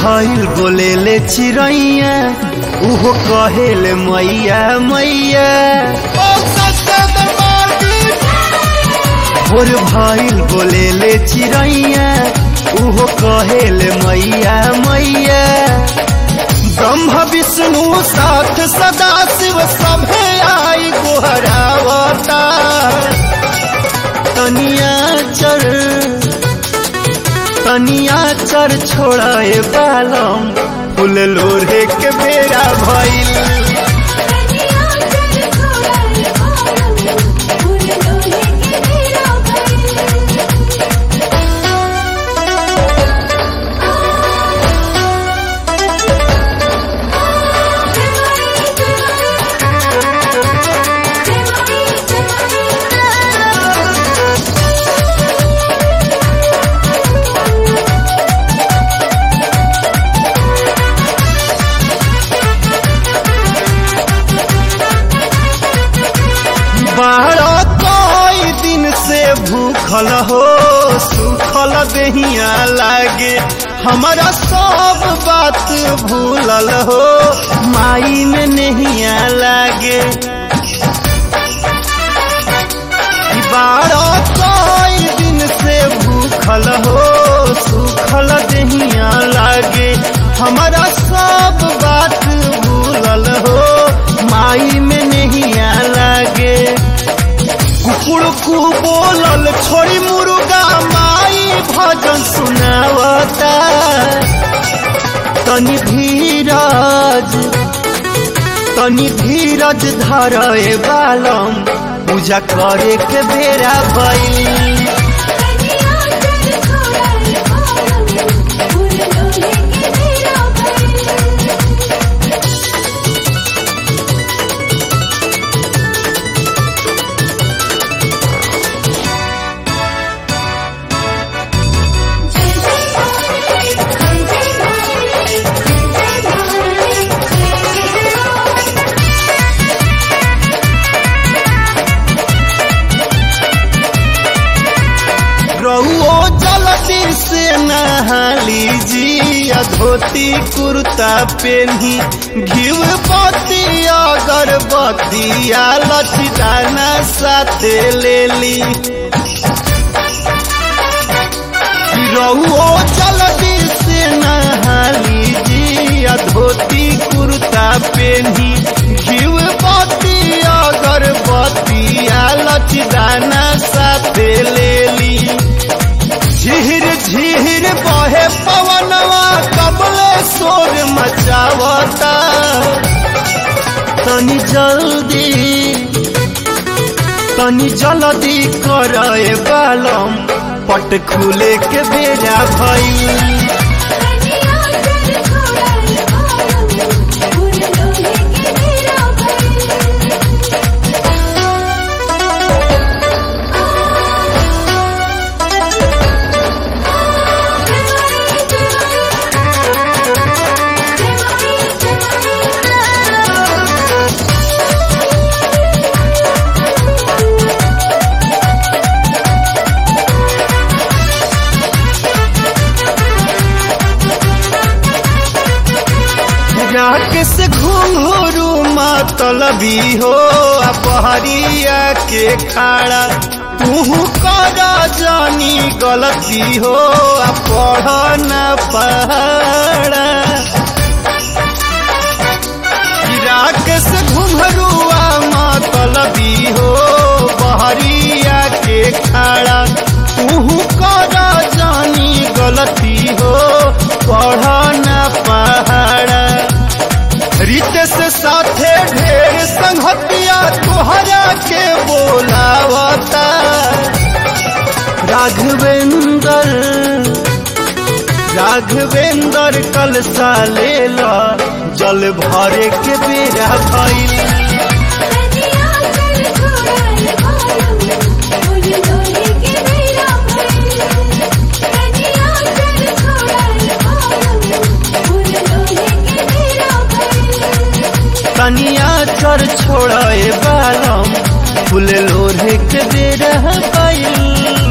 भइल बोले ले चिड़ैया उहो कहेले मैया मैया भोर भइल बोले ले चिड़ैया उहो कहेले मैया मैया ब्रह्म विष्णु साथ सदा शिव सभे आई गोहरावता तनिया चर तनिया चर छोड़े बालम फूल लोढ़े के बेरा भइल कनिया चल छोड़ाए बालम फूल लोहे के बेरा भइल बारह कई दिन से भूखल हो सुखल दहिया लागे हमारा सब बात भूलल हो माई में नहिया लागे बारह कई दिन से भूखल हो सुखल दहिया लागे हमारा सब बात भूलल हो माई में नहिया लागे कुकुड़ कु बोलल छोड़ी मुर्गा माई भजन सुनावता तनि धीरज तनि धीरज धरे बालम पूजा करे के बेरा भइल कनिया चल छोड़ाए बालम फूल लोहे के बेरा भइल जय जय भारत जय जय भारत जय जय भारत जय जय रहुओ जलती से नहाली जी धोती कुर्ता पेन्ही घिव बत्ती अगरबत्ती आ लचदाना साथे लेली रहुओ जलती से नहाली जी धोती कुर्ता पेन्ही घिव बत्ती अगरबत्ती आ लचदाना साथे लेली झिहिर झिहिर बहे पवनवा कबले शोर मचावता तनी जल्दी तनी जल्दी करे बालम पट खुले के बेरा भइल कनिया चल छोड़ाए बालम फूल लोहे के बेरा भइल राकेश घुंघरू मतलबी हो अपहरिया के खाड़ा तू कर जानी गलती हो आ पढ़ न पहाड़ा राकेश घुंघरुआ मतलबी हो बहरिया के खाड़ा तू कर जानी गलती हो पढ़ न पहाड़ा रितेश साथे ढेर संगतिया तोहरा के बोलावता राघवेंद्र राघवेंद्र कल सालेला जल भरे के बेरा भइल कनिया चल छोड़ाए बालम फूल लोहे के बेरा भइल कनिया चल छोड़ाए बालम फूल लोहे के बेरा भइल तनिया चर छोड़े बालम फूल लोढ़े के बेरा भइल